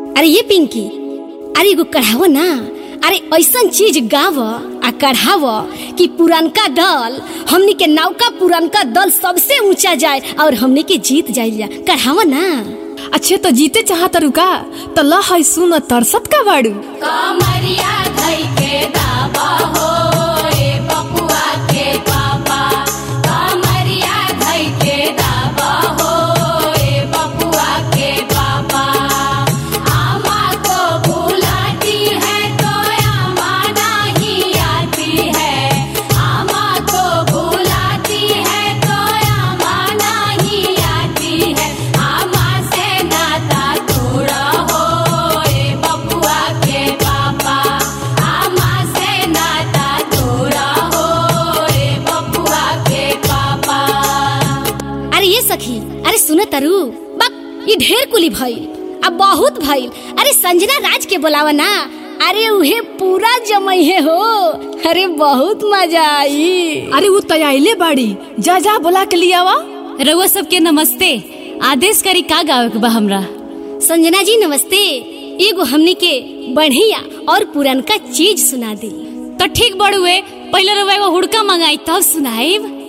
अरे ये पिंकी अरे एगो कढ़ाव ना अरे ऐसन चीज गाव आ कढ़ाव कि पुरनका दल हमनी के नौका पुरनका दल सबसे ऊंचा जाए और हमनी के जीत जाइल कढ़ाव ना अच्छे तो जीते चाहत रुका तो ल है सुन तरसत का बाड़ू कमरिया धई के दाबा हो ए बपुआ के पापा कमरिया धई के दाबा हो ए बपुआ के पापा आमा को बुलाती है तो आमा नहीं आती है आमा को बुलाती है तो आमा नहीं आती है आमा से नाता तोड़ा हो ए बपुआ के पापा आमा से नाता तोड़ा हो ए बपुआ के पापा अरे ये सखी अरे सुन तरु बक ये ढेर कुली भइल अब बहुत भइल अरे संजना राज के बोलावा ना अरे उहे पूरा जमैहे हो अरे बहुत मजा आई अरे वो तैयाइले बाड़ी जा जा बोला के लियावा रउआ सबके नमस्ते आदेश करी का गावे के बा हमरा संजना जी नमस्ते एगो हमनी के बढ़िया और पुरनका चीज सुना दी तो ठीक बड़ुए पहले रउआ एगो हुड़का मंगाई तब सुनाइब